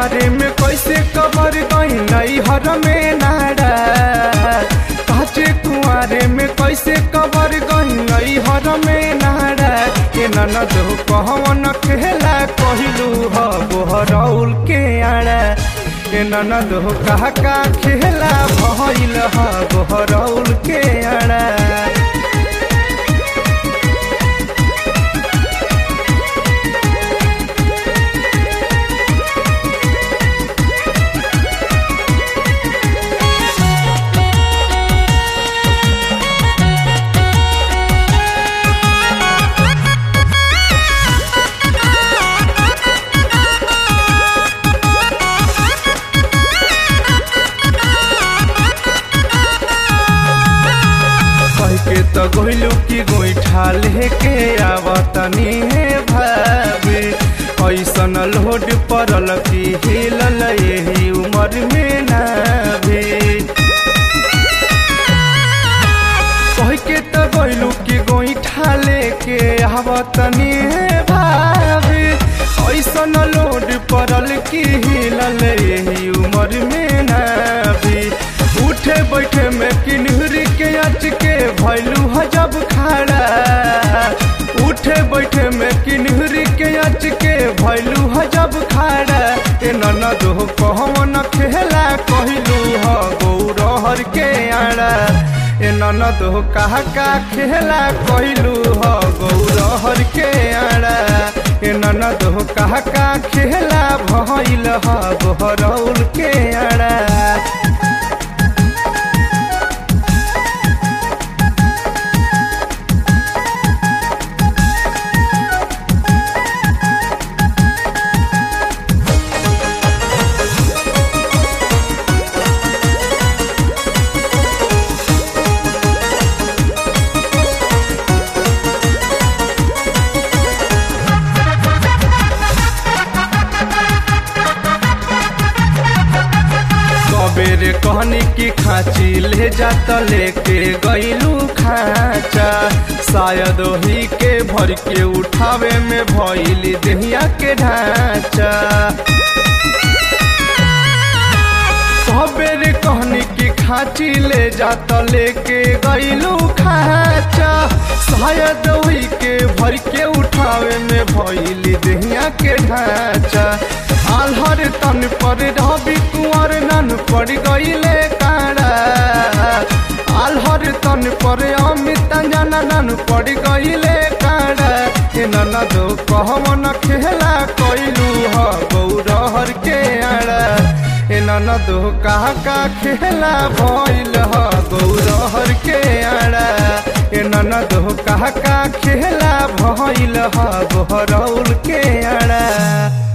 कुआरे में कैसे कबर गई नई हर में नारा काचे कुआरे में कैसे कबर गई नई हर में नारा के ननद कहवन खेला कहलू ह बोहरौल के आड़ा के ननद कहा का खेला भइल ह बोहरौल के आड़ा कह के तो गोइलू की गोईठा लेके आवतनी हे भाभी ऐसन लोड पड़ल की हिलल यही उम्र में ना भी कह के तो गोइलू की गोईठा लेके आवतनी हे भाभी ऐसन लोड पड़ल की हिलल यही उम्र में ना भी उठे बैठे में किन्हरी के अच के भैलू हजब खाड़ा उठे बैठे में किन्हरी के अच के भैलू हजब खाड़ा ए ननद हो कहवन खेला कहलू ह गौरहर के आड़ा ए ननद हो कहा का खेला कहलू ह गौरहर के आड़ा ए ननद हो कहा का खेला भइल ह गोहरौल के आड़ा सबेरे कहनी की खाची ले जात लेके गईलू खाचा शायद वही के भर के उठावे में भइली देहिया के ढांचा सबेरे कहनी की खाची ले जात लेके गईलू खाचा शायद वही के भर के उठावे में भइली देहिया के ढांचा आल्हर तन पर रवि कुंवर नन पड़ गईले काड़ा आल्हर तन पर अमित जना नन पड़ गईले काड़ा ए ननद कहवन खेला कइलू ह गौरहर के आड़ा ए ननद कहा का खेला भइल ह गौरहर के आड़ा ए ननद कहा का खेला भइल ह गोहरौल के आड़ा